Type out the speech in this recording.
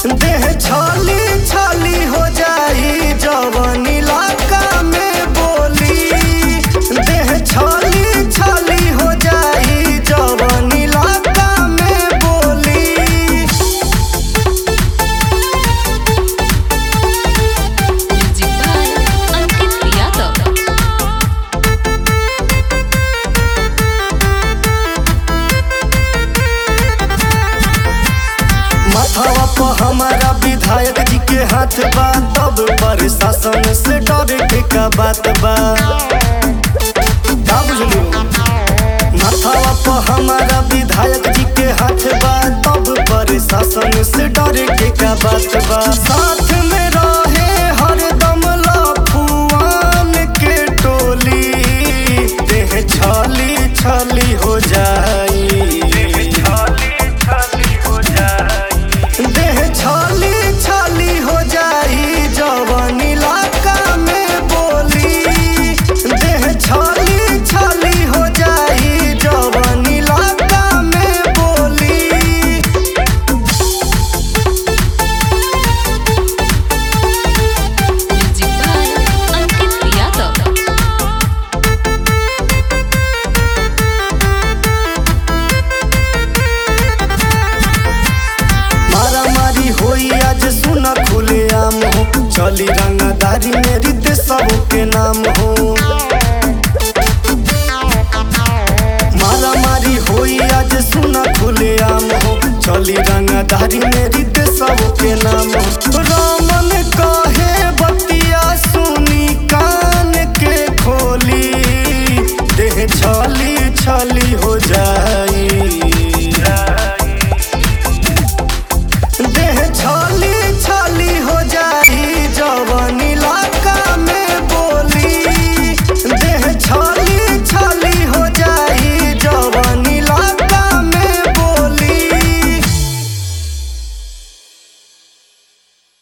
देह छाली छाली हो जाई जवन इलाका में बोली देह छाली छाली हो जाई जवन इलाका में बोली Music by Ankit Yadav. माथावा पर हमारा विधायक जी के हाथ बा तब प्रशासन से डरे के का बात बा का बुझलू माथावा पर हमारा विधायक जी के हाथ बा तब प्रशासन से डरे के का बात बा साथ में रहे हरदम लफुआन के टोली देह छाली छाली हो जाई देह छाली छाली हो जाई जवन इलाका में बोली देह छाली छाली हो जाई जवन इलाका में बोली Music by Ankit Yadav. मारा मारी होई आज सुना खुले आम हो चली रंगदारी मेरी ते सबके नाम हो मारा मारी होई आज सुना खुले आम हो चली रंगदारी मेरी ते सबके नाम हो